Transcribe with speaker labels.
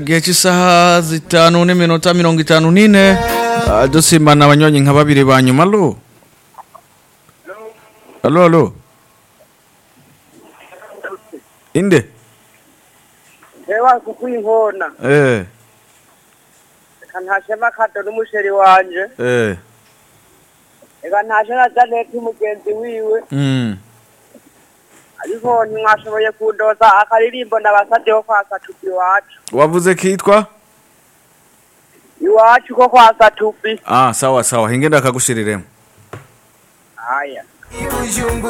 Speaker 1: igihe cy'isaha zitanu n'iminota mirongo itanu n'ine ah, dusimbana abanywanyi nka babiri ba nyuma alo alo alo inde
Speaker 2: Ewa kukwihona
Speaker 1: eh
Speaker 2: reka ntashema kado n'umusheri wanje
Speaker 1: eh
Speaker 2: reka ntashe na janete umugenzi wiwe
Speaker 1: mm
Speaker 2: ariko ntimwashoboye kundoza akaririmbo ndabasabyeho kwa satupi iwacu
Speaker 1: wavuze kitwa
Speaker 2: iwacu ko kwa satupi
Speaker 1: ah sawa sawa hinge ndakagushyiriremo
Speaker 2: aya